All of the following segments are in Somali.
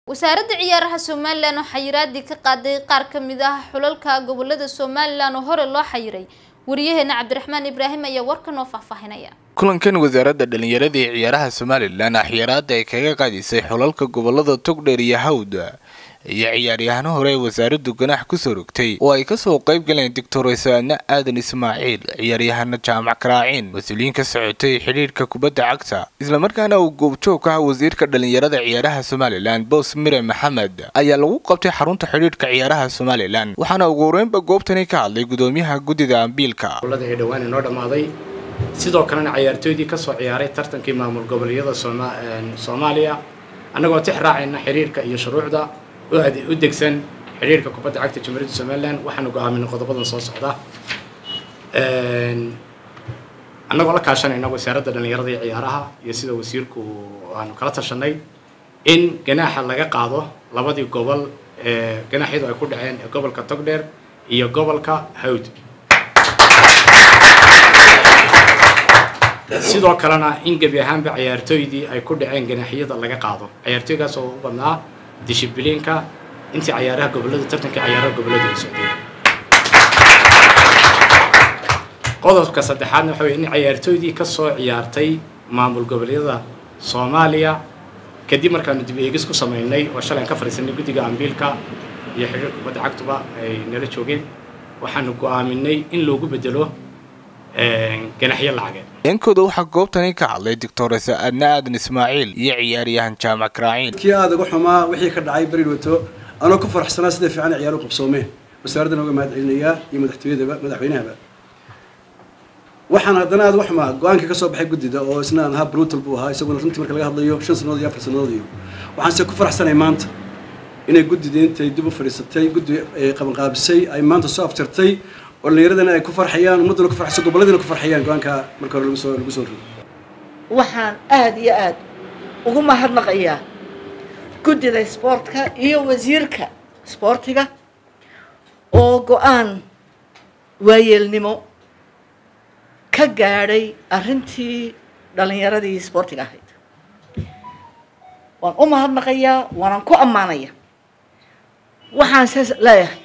wasaaradda ciyaaraha somalilan oo xayiraadii ka qaaday qaar ka mid ah xulalka gobolada somalilan oo hore loo xayiray wariyaheena cabdiraxmaan ibraahim ayaa warkan oo faahfaahinaya kulankan wasaaradda dhallinyarada ee ciyaaraha somalilan axyaraada ay kaga qaadisay xulalka gobolada togdheer iyo hawda iyo ciyaaryahano hore ee wasaaraddu ganaax kusoo rogtay oo ay kasoo qayb galeen doctor saadne aadan ismaaciil ciyaaryahano jaamac karaaciin mas-uuliyiin ka socotay xidhiidhka kubadda cagta islamarkaana uu goobjoog ka ah wasiirka dhallinyarada ciyaaraha somalilan boos mire maxamed ayaa lagu qabtay xarunta xidhiidhka ciyaaraha somalilan waxaana ugu horeynba goobtani ka hadlay gudoomiyaha guddida ambiilka ee dhowaan inoo dhammaaday sidoo kalena cayaartooydii ka soo ciyaaray tartankii maamul goboleedyada soomaaliya annagoo tix raacayna xiriirka iyo shuruucda u degsan xidhiirka kubadda cagta jamhuuriyadda somalilan waxaanu go-aaminay qodobadan soo socda annagoo la kaashanayna wasaaradda dhallinyarada iyo ciyaaraha iyo sida wasiirku aanu kala tashanay in ganaaxa laga qaado labadii gobol ee ganaaxyadu ay ku dhaceen ee gobolka togdheer iyo gobolka hawd sidoo kalena in gebi ahaanba cayaartooydii ay ku dhaceen ganaaxyada laga qaado cayaartooygaas oo u badnaa dishibliinka intii cayaaraha gobolada tartankii cayaaraha gobolada ay socdeen qodobka saddexaadna waxa weye in cayaartooydii ka soo ciyaartay maamul goboleedyada soomaaliya kadib markaanu dib eegis ku samaynay oo shalay aan ka fadhiisanay guddiga ambiilka iyo xidhiir kubadda cagtuba ay nala joogeen waxaanu go-aaminay in loogu bedelo ganaxyo lacageed yankooda waxaa goobtani ka hadlay doctor saadne aadan ismaaciil iyo ciyaaryahan jaamac karaaciin kii aada uga xumaa wixii ka dhacay beri wato anoo ku faraxsanaa sida fiican ciyaar u qabsoomeen wasaaraddan uga mahad celinayaa iyo madaxtooyadaba madaxweynahaba waxaan haddana aada uga xumaa go-aankii ka soo baxay guddida oo isna aan ahaa brutal buu ahaa isaguna runtii marka laga hadlayo shan sannadood iyo afar sannadood iyo waxaanse ku faraxsanay maanta inay guddida intay dib u fadhiisatay guddi qabanqaabisay ay maanta soo afjartay oo dhallinyaradana ay ku farxayaan ummadduna ku farxayso gobolladina ku farxayaan go-aanka marka hore lagu soo lagu soo rogo waxaan aada iyo aada ugu mahadnaqayaa guddida isboortka iyo wasiirka isboortiga oo go-aan waayeelnimo ka gaadhay arrintii dhallinyaradii isboortiga ahayd waan u mahadnaqayaa waanaan ku ammaanaya waxaan saas leeyahay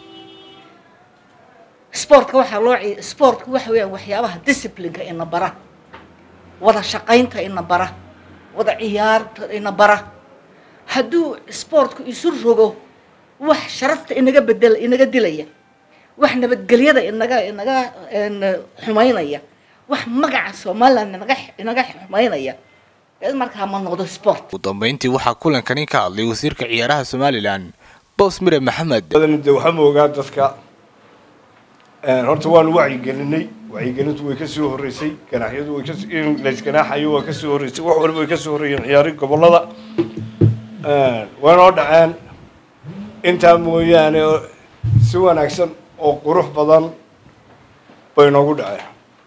sportka waxaa loo sportka waxa weeyaan waxyaabaha disciplineka ina bara wada shaqaynta ina bara wada ciyaarta ina bara hadduu sportku isu rogo wax sharafta inaga bedel inaga dilaya wax nabadgelyada inaga inaga xumaynaya wax magaca somaliland inaga inaga xumaynaya markaa ma noqdo sport ugu dambeyntii waxaa kulankani ka hadlay wasiirka ciyaaraha somalilan boos mire maxamed de waxaa moogaa dadka horta waanu wacyigelinay wacyigelintu way kasoo horreysay ganaaxyadu way kas in laysganaaxayo waa kasoo horreysay wax waliba way kasoo horreeyeen ciyaari gobollada waynoo dhaceen intaa mooyaane si wanaagsan oo qurux badan bay noogu dhaceen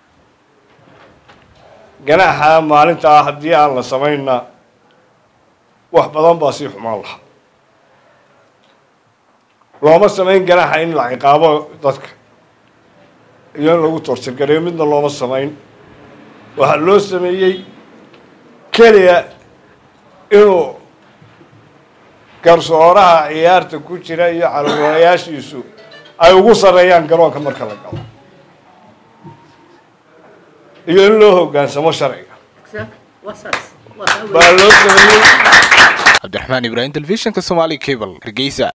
ganaaxa maalintaa haddii aan la samaynna wax badan baa sii xumaan lahaa looma samayn ganaaxa in la ciqaabo dadka iyo in lagu toortirgareeyo midna looma samayn waxaa loo sameeyey keliya inuu garsooraha ciyaarta ku jira iyo calawalayaashiisu ay ugu sarreeyaan garoonka marka la galo iyo in loo hoggaansamo sharciga baa loo sameeyey cabdiraxmaan ibraahim telefishinka somaali cable hargeysa